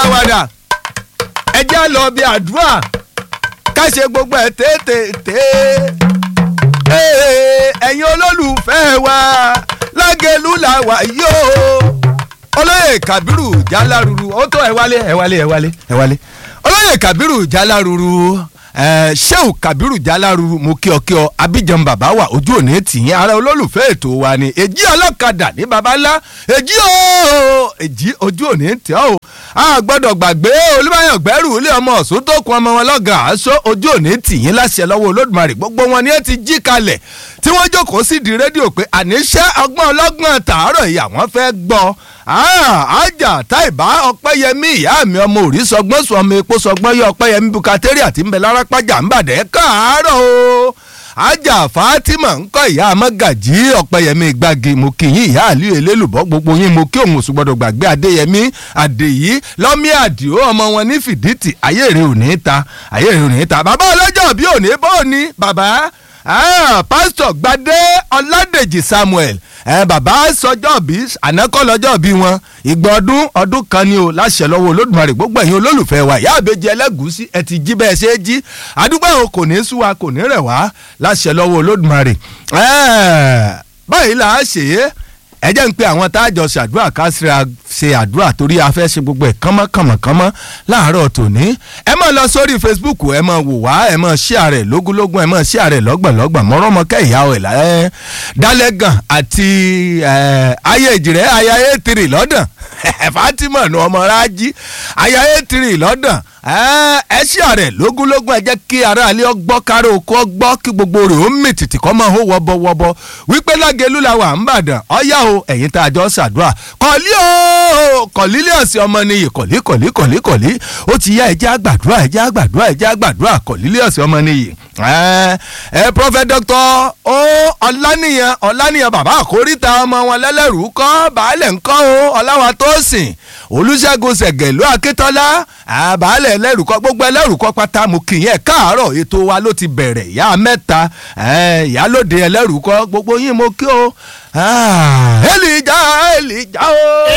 àwàdà ẹ jẹ́ lọ bí àdúrà ká ṣe gbogbo ẹ̀ tètè ẹ̀yin olólùfẹ́ wa lágẹ̀lú la wà yóò olóyè kabiru jaláruru ó tó ẹ wálé ẹ wálé ẹ wálé ẹ wálé olóyè kabiru jaláruru ẹ sheu kabiru jaláruru mo kí ọ kí ọ abidjan bàbá wa ojú òní tìyín ara olólùfẹ́ ètò wa ni èjì ọlọ́kadà ní baba ńlá èjì o èjì ojú òní tì ọ́ o a gbọ́dọ̀ gbàgbé olúbáyọ̀ gbẹ́rù ilé ọmọ ọ̀sùn tó kun ọmọ wọn lọ́gàn aṣọ ojú òní tìyín láṣẹ lọ́wọ́ olódùmarè gbogbo wọn ni ẹ ti jí kalẹ̀ tí wọ́n jókòó sí di rédíò pé àníṣe ọgbọ́n ọlọ́gbọ́n tàárọ̀ yìí àwọn fẹ́ gbọ́ àjà táìbá ọpẹ́yẹmí ìyá mi ọmọ òrí sọgbọ́n sọ ọmọ epo sọgbọ́n yọ ọpẹ́yẹmí bukateri àti ńbẹ lárápájà ńbàdẹ́ káàárọ̀ o ajá fatima ńkọ ìyá amagaji ọpẹ́yẹmí gbági mo kì í ìyá àlíyé elélùbọ́ gbogbo yín mo kí òun òsùgbọ́dọ̀ gbàgbé adéyẹmí àdèyí lọ́mí àdìo ọmọ wọn ní fìdítì ayé rẹ ò ní ta ayé rẹ ò ní ta bàbá ọlọ́jọ́ bí ò ní bọ́ ni bàbá pásítọ̀ gbadé ọládèjì samuel ẹ bàbá sọjọ́ bí ànákọ́ lọ́jọ́ bí wọn ìgbà ọdún ọdún kan ni o láṣẹ lọ́wọ́ olódùmarè gbogbo ẹ̀yin olólùfẹ́ wa ìyá àbẹ́jẹ ẹlẹ́gùúsí ẹ ti jí bẹ́ẹ̀ ṣe é jí àdúgbò àwọn kò ní sú wa kò ní rẹ̀ wá láṣẹ lọ́wọ́ olódùmarè báyìí là á ṣe é ẹ jẹ́ ń pe àwọn tá a jọ ṣàdúrà ká ṣe àdúrà torí a fẹ́ ṣe gbogbo ẹ̀ kánmọ́ kánmọ́ kánmọ́ láàárọ̀ tòní. ẹ máa lọ sórí facebook ẹ máa wò wá ẹ máa share rẹ̀ lógúnlógún ẹ máa share rẹ̀ lọ́gbọ̀nlọ́gbọ̀n mọ́rọ́mọ́kẹ́ ìyá ẹ̀ láyé dálẹ́gàn àti ayé ìjìrẹ́ aya etiri lọ́dàn fatima nu ọmọ rájí aya etiri lọ́dàn ẹ share rẹ̀ lógúnlógún ẹ jẹ́ kí aráàlú ọgbọ́ káró oko ọgbọ́ kí gbogbo rẹ̀ ó mì tìtì kọ́ máa hó wọ́bọ́wọ́bọ́ wípé lágẹ̀lú la wà ń bàdàn ọ̀yá o ẹ̀yin tá a jọ ṣàdúrà kọ̀lí o kọ̀lílíọ̀sì ọmọ nìyí kọ̀lí kọ̀lí kọ̀lí kọ̀lí ó ti yá ẹjẹ́ àgbàdúrà ẹjẹ́ àgbàdúrà ẹjẹ́ àgbàdúrà kọ̀lílíọ̀sì ọmọ nìyí. ẹ ẹ prophet doctor o ọ̀lànìyàn ọ̀lànìyàn bàbá àkóríta ọmọ wọn lẹ́lẹ́rú kọ́ baálẹ̀ ńkọ́ o ọ̀làwà tó sìn olùṣègùn ṣẹ̀gẹ̀lú akíntọ́lá àbálẹ̀ ẹlẹ́rùkọ́ gbogbo ẹlẹ́rùkọ́ pátá mo kì í ẹ̀ káàárọ̀ ètò wa ló ti bẹ̀rẹ̀ ìyá mẹ́ta ìyálòde ẹlẹ́rùkọ́ gbogbo yín mo kí o. Èlìjà Èlìjà o.